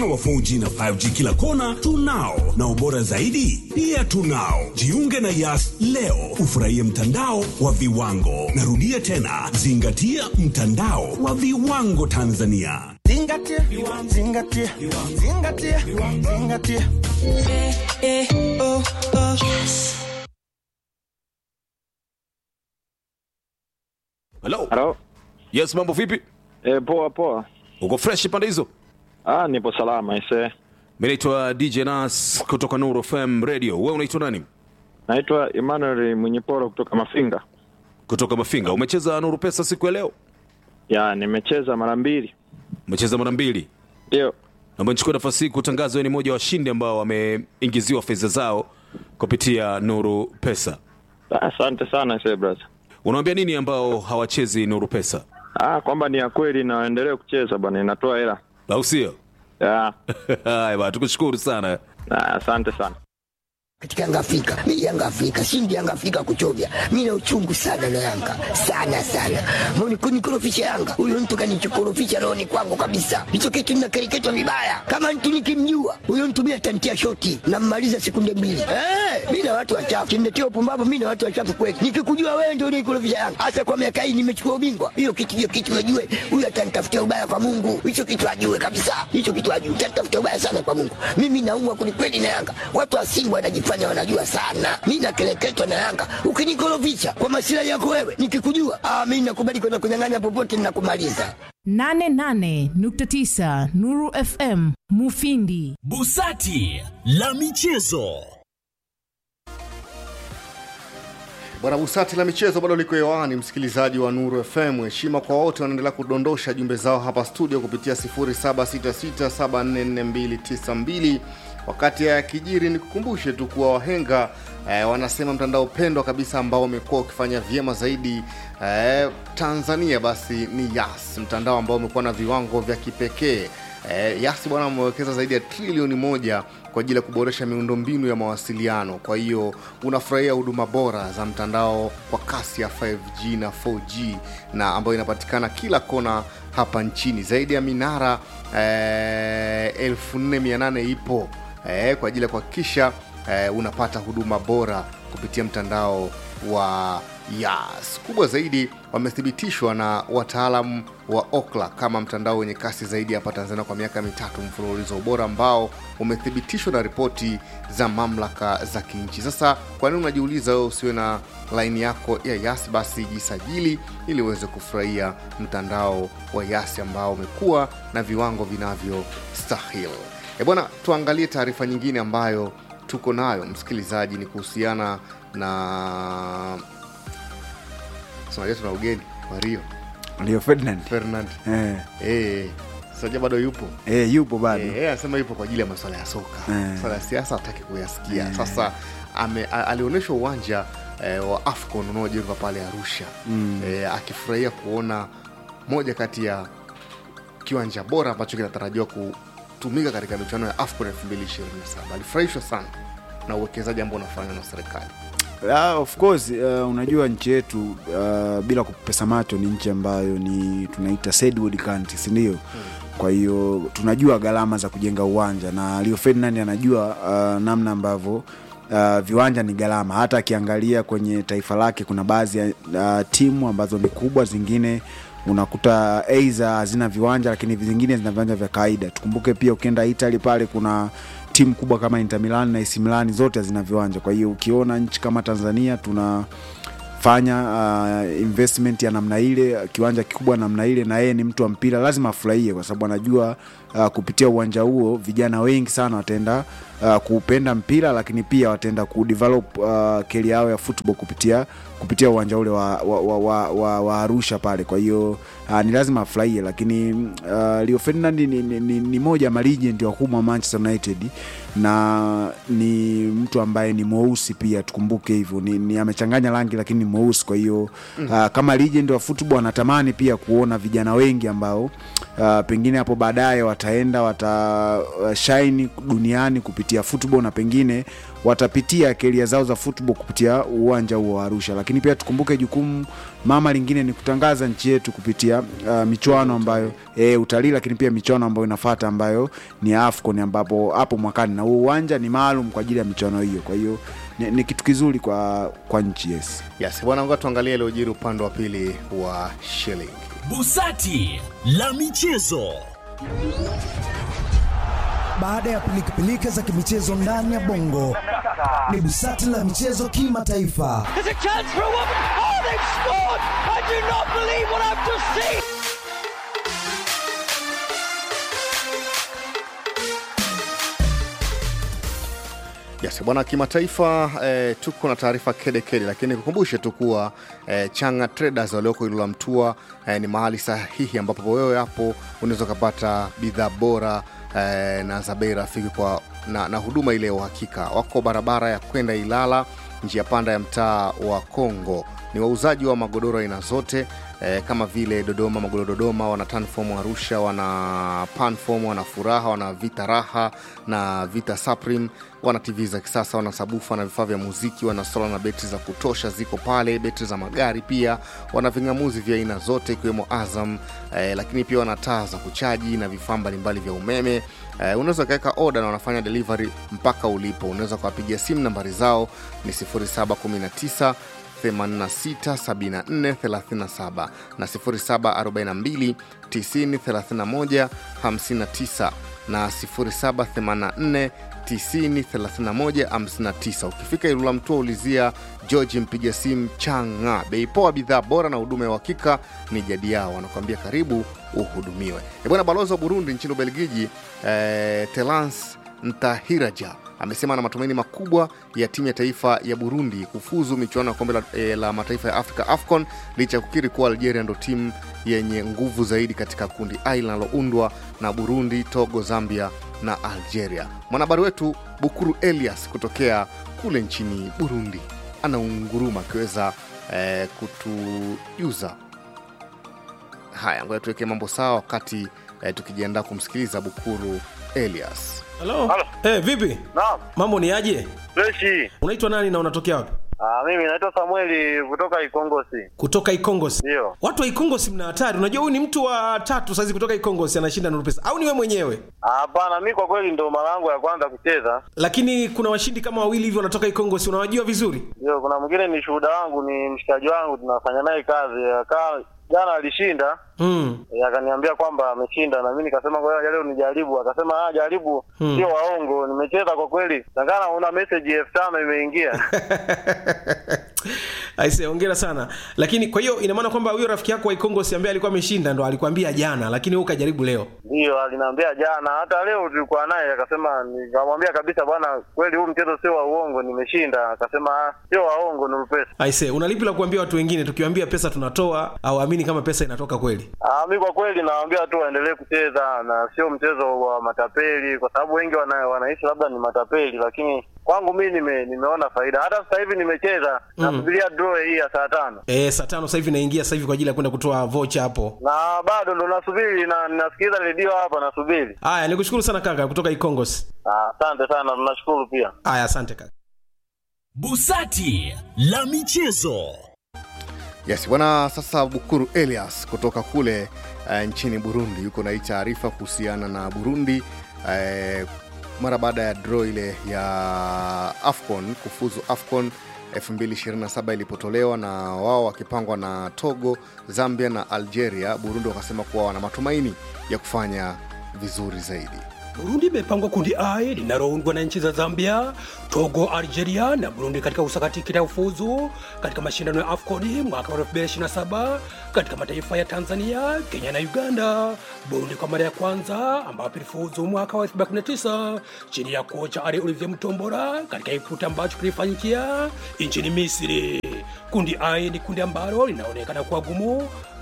mfano wa 4G na 5G kila kona tunao, na ubora zaidi pia tunao. Jiunge na Yas leo ufurahie mtandao wa viwango. Narudia tena, zingatia mtandao wa viwango Tanzania. Zingatia, zingatia, zingatia, zingatia. Hello. Halo. Yes, mambo vipi? E, poa poa. Uko fresh pande hizo? Ah, nipo salama ise. Mimi naitwa DJ Nas kutoka Nuru FM Radio. Wewe unaitwa nani? Naitwa Emmanuel Mwenyeporo kutoka Mafinga. Kutoka Mafinga. Umecheza Nuru Pesa siku ya leo? Ya, nimecheza mara mbili. Umecheza mara mbili. Ndio. Naomba nichukue nafasi hii kutangaza wewe ni mmoja wa washindi ambao wameingiziwa fedha zao kupitia Nuru Pesa. Ah, Asante sana ise brother. Unawaambia nini ambao hawachezi Nuru Pesa? Ah, kwamba ni ya kweli na waendelee kucheza bwana, inatoa hela. Au sio? Ya. Haya bwana, tukushukuru sana. Ah, asante sana. katika Yanga Afrika. Mimi Yanga Afrika, shindi Yanga Afrika kuchovya. Mimi na uchungu sana na Yanga. Sana sana. Mbona kunikorofisha Yanga? Huyo mtu kanichokorofisha rohoni kwangu kabisa. Hicho kitu ninakereketwa vibaya. Kama mtu nikimjua, huyo mtu mimi atantia shoti na mmaliza sekunde mbili. Eh, mimi na watu wachafu. Kimletea upumbavu mimi na watu wachafu kweli. Nikikujua wewe ndio unikorofisha Yanga. Hasa kwa miaka hii nimechukua ubingwa. Hiyo kitu hiyo kitu najue. Huyo atanitafutia ubaya kwa Mungu. Hicho kitu ajue kabisa. Hicho kitu ajue. Atanitafutia ubaya sana kwa Mungu. Mimi naumwa kwelikweli na Yanga. Watu wa Simba wanajifanya wanajua sana. Mimi nakeleketwa na Yanga. Ukinikorofisha kwa masilahi yako wewe, nikikujua, ah, mimi nakubali kwenda kunyang'anya popote ninakumaliza. 88.9 Nuru FM Mufindi. Busati la michezo. Bwana Busati la michezo bado liko hewani, msikilizaji wa Nuru FM. Heshima kwa wote wanaendelea kudondosha jumbe zao hapa studio kupitia 0766744292. Wakati ya kijiri, nikukumbushe tu kuwa wahenga eh, wanasema mtandao pendwa kabisa ambao umekuwa ukifanya vyema zaidi eh, Tanzania basi ni Yas, mtandao ambao umekuwa na viwango vya kipekee. Eh, Yas bwana wamewekeza zaidi ya trilioni moja kwa ajili ya kuboresha miundombinu ya mawasiliano. Kwa hiyo unafurahia huduma bora za mtandao kwa kasi ya 5G na 4G na ambayo inapatikana kila kona hapa nchini. Zaidi ya minara eh, 4800 ipo eh, kwa ajili ya kuhakikisha eh, unapata huduma bora kupitia mtandao wa Yas. Kubwa zaidi, wamethibitishwa na wataalam wa Okla kama mtandao wenye kasi zaidi hapa Tanzania kwa miaka mitatu mfululizo, ubora ambao umethibitishwa na ripoti za mamlaka za kinchi. Sasa kwa nini unajiuliza wewe usiwe na laini yako ya Yas? Basi jisajili ili uweze kufurahia mtandao wa Yas ambao umekuwa na viwango vinavyostahili. E bwana, tuangalie taarifa nyingine ambayo tuko nayo msikilizaji, ni kuhusiana na unajua tuna ugeni wa Rio Leo Ferdinand Ferdinand eh, eh, sasa bado yupo eh, yupo bado Eh, yeye anasema yupo kwa ajili ya masuala ya soka Eh. masuala ya siasa hataki kuyasikia sasa ame, a- alionyeshwa uwanja eh, wa afcon unaojengwa pale arusha mm. eh, akifurahia kuona moja kati ya kiwanja bora ambacho kinatarajiwa kutumika katika michuano ya afcon 2027 alifurahishwa sana na uwekezaji ambao unafanywa na serikali Ah, of course uh, unajua nchi yetu uh, bila kupesa macho ni nchi ambayo ni tunaita third world country si ndio kwa hiyo tunajua gharama za kujenga uwanja na Rio Ferdinand anajua uh, namna ambavyo uh, viwanja ni gharama hata akiangalia kwenye taifa lake kuna baadhi ya uh, timu ambazo ni kubwa zingine unakuta aidha hazina viwanja lakini zingine zina viwanja vya kawaida tukumbuke pia ukienda italy pale kuna timu kubwa kama Inter Milan na AC Milan zote hazina viwanja. Kwa hiyo ukiona nchi kama Tanzania tunafanya uh, investment ya namna ile, kiwanja kikubwa namna ile, na yeye ni mtu wa mpira, lazima afurahie, kwa sababu anajua uh, kupitia uwanja huo vijana wengi sana wataenda uh, kuupenda mpira, lakini pia wataenda kudevelop uh, keli yao ya football kupitia kupitia uwanja ule wa, wa, wa, wa, wa, wa Arusha pale. Kwa hiyo uh, ni lazima afurahie, lakini uh, Rio Ferdinand ni, ni, ni, ni moja ya malegend wakubwa wa Manchester United na ni mtu ambaye ni mweusi pia, tukumbuke hivyo, ni, ni amechanganya rangi lakini ni mweusi. Kwa hiyo uh, kama legend wa football anatamani pia kuona vijana wengi ambao uh, pengine hapo baadaye wata wataenda watashaini duniani kupitia football na pengine watapitia keria zao za football kupitia uwanja huo wa Arusha, lakini pia tukumbuke jukumu mama lingine ni kutangaza nchi yetu kupitia uh, michuano ambayo e, utalii, lakini pia michuano ambayo inafata ambayo ni AFCON ambapo hapo mwakani, na huo uwanja ni maalum kwa ajili ya michuano hiyo. Kwa hiyo ni, ni kitu kizuri kwa, kwa nchi yes. Yes, bwana, ngoja tuangalie iliyojiri upande wa pili wa shilingi. Busati la michezo. Baada ya pilikapilika za kimichezo ndani ya bongo, ni busati la michezo kimataifa. Yes, bwana kimataifa eh, tuko na taarifa kede kede, lakini nikukumbushe tu kuwa eh, Changa Traders walioko Ilula Mtua eh, ni mahali sahihi ambapo wewe hapo unaweza ukapata bidhaa bora eh, na za bei rafiki kwa na, na huduma ile ya uhakika. Wako barabara ya kwenda Ilala, njia panda ya mtaa wa Kongo. Ni wauzaji wa magodoro aina zote eh, kama vile Dodoma, magodoro Dodoma, wana Tanform Arusha, wana Panform, wana Furaha, wana Vita Raha na Vita Supreme, wana TV za kisasa, wana sabufa na vifaa vya muziki, wana sola na betri za kutosha ziko pale, betri za magari pia, wana ving'amuzi vya aina zote ikiwemo Azam eh, lakini pia wana taa za kuchaji na vifaa mbalimbali vya umeme eh, unaweza ukaweka oda na wanafanya delivery mpaka ulipo. Unaweza ukawapigia simu, nambari zao ni 0719 867437 na 0742 9031 59 na 0784 903159. Ukifika Ilula Mtua ulizia George mpiga simu Changa. Bei poa, bidhaa bora na huduma ya uhakika ni jadi yao, wanakuambia karibu uhudumiwe. E bwana, balozi wa Burundi nchini Ubelgiji eh, Telans Ntahiraja amesema ana matumaini makubwa ya timu ya taifa ya Burundi kufuzu michuano ya kombe la, e, la mataifa ya Afrika AFCON licha ya kukiri kuwa Algeria ndo timu yenye nguvu zaidi katika kundi A linaloundwa na Burundi, Togo, Zambia na Algeria. Mwanahabari wetu Bukuru Elias kutokea kule nchini Burundi anaunguruma akiweza eh, kutujuza haya. Ngoja tuweke mambo sawa wakati eh, tukijiandaa kumsikiliza Bukuru Elias. Halo. Eh, vipi? Naam. Mambo ni aje? Freshi. Unaitwa nani na unatokea wapi? Ah, mimi naitwa Samueli kutoka Ikongosi. Kutoka Ikongosi. Ndio. Watu wa Ikongosi mna hatari. Unajua huyu ni mtu wa tatu saizi kutoka Ikongosi anashinda Nuru Pesa. Au ni wewe mwenyewe? Hapana, mi kwa kweli ndo mara yangu ya kwanza kucheza. Lakini kuna washindi kama wawili hivi wanatoka Ikongosi. Unawajua vizuri? Ndio, kuna mwingine ni shuhuda wangu, ni mshikaji wangu, tunafanya naye kazi. Akaa jana alishinda Mm. Eh, akaniambia kwamba ameshinda na mimi nikasema ngoja leo nijaribu. Akasema ah, jaribu, Hmm. sio waongo. Nimecheza kwa kweli, takana una message elfu tano imeingia. Aise, hongera sana. Lakini kwa hiyo ina maana kwamba huyo rafiki yako wa Ikongosi ambaye alikuwa ameshinda ndo alikwambia jana, lakini wewe ukajaribu leo. Ndio, aliniambia jana, hata leo tulikuwa naye, akasema, nikamwambia kabisa, bwana, kweli huu mchezo sio wa uongo, nimeshinda. Akasema "Ah, sio waongo, ni pesa. Aise, unalipi la kuambia watu wengine tukiwaambia pesa tunatoa au amini kama pesa inatoka kweli? Ah, mi kwa kweli nawaambia tu waendelee kucheza na sio mchezo wa matapeli, kwa sababu wengi wana, wanaishi labda ni matapeli, lakini kwangu mi nime, nimeona faida. Hata sasa hivi nimecheza Mm. nasubiria draw hii ya saa tano Eh, saa tano sasa hivi naingia sasa hivi kwa ajili ya kwenda kutoa vocha hapo. na bado ndo nasubiri na ninasikiliza redio hapa nasubiri. Haya, nikushukuru sana kaka kutoka Ikongosi. Ah, Asante sana, tunashukuru pia. Haya, asante kaka. Busati la michezo. Yes, bwana. Sasa Bukuru Elias kutoka kule uh, nchini Burundi yuko na hii taarifa kuhusiana na Burundi uh, mara baada ya draw ile ya AFCON kufuzu AFCON 2027 ilipotolewa na wao wakipangwa na Togo, Zambia na Algeria. Burundi wakasema kuwa wana matumaini ya kufanya vizuri zaidi. Burundi imepangwa kundi A linaloundwa na nchi za Zambia, Togo, Algeria na Burundi katika usakati ya ufuzu katika mashindano ya AFCON mwaka wa 2027 katika mataifa ya Tanzania, Kenya na Uganda. Burundi kwa mara ya kwanza ambapo ilifuzu mwaka wa 2019 chini ya kocha Ali Olivier Mtombora katika kikundi ambacho kilifanyikia nchini Misri. Kundi A ni kundi ambalo linaonekana kuwa gumu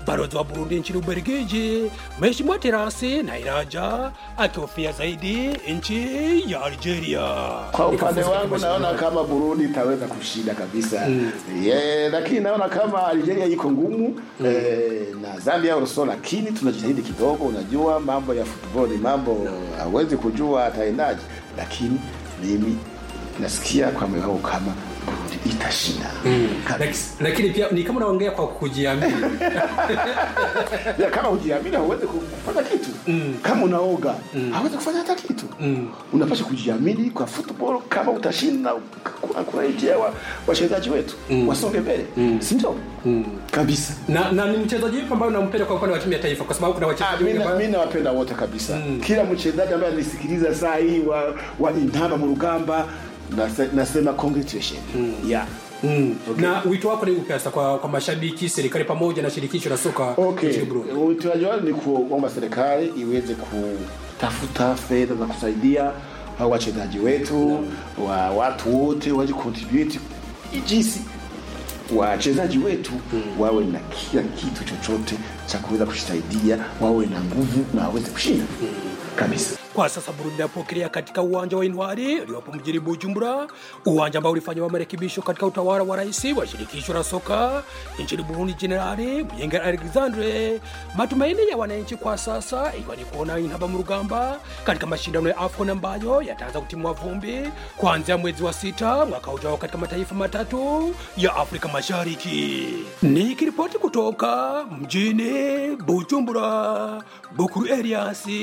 balozi wa Burundi nchini Ubelgiji Mheshimiwa Terasi Nairaja akihofia zaidi nchi ya Algeria. Kwa upande Ikafuzu wangu katika naona mashindano. kama Burundi itaweza kushinda kabisa Mm. yeah, lakini naona kama Algeria iko ngumu eh, na Zambia also, lakini tunajitahidi kidogo. Unajua mambo ya football ni mambo hawezi kujua ataendaje, lakini mimi nasikia kwa moyo wangu kama Burundi itashinda kabisa. Lakini pia ni kama unaongea kwa kujiamini. ya, kama hujiamini hauwezi kufanya kitu kama unaoga hauwezi kufanya hata kitu unapaswa kujiamini kwa football kama utashinda kuna- kunaitia wa- wachezaji wetu wasonge mbele si ndio kabisa na, na ni mchezaji yupi ambaye unampenda kwa upande wa timu ya taifa kwa sababu kuna wachezaji wengi ambao- mi nawapenda wote kabisa kila mchezaji ambaye anisikiliza saa hii wa, wa intamba mu rugamba nase- nasema congratulation yeah. Mm. na wito wako ni upi hasa kwa, kwa mashabiki serikali pamoja na shirikisho la soka Okay. nchini Burundi Utoaji wangu ni kuomba serikali iweze kutafuta fedha za kusaidia hao wachezaji wetu wa watu wote waje contribute jinsi wachezaji wetu wawe na kila kitu chochote cha kuweza kusaidia, wawe na nguvu na waweze kushinda kabisa. kwa sasa Burundi inapokelea katika uwanja wa Intwari uliopo mjini Bujumbura, uwanja ambao ulifanyiwa marekebisho katika utawala wa rais wa shirikisho la soka nchini Burundi, Jenerali Muyenge Alexandre. Matumaini ya wananchi kwa sasa ikiwa ni kuona Intamba mu rugamba katika mashindano ya AFCON ambayo yataanza kutimua vumbi kuanzia mwezi wa sita mwaka ujao katika mataifa matatu ya Afrika Mashariki. Nikiripoti kutoka mjini Bujumbura, Bukuru Elias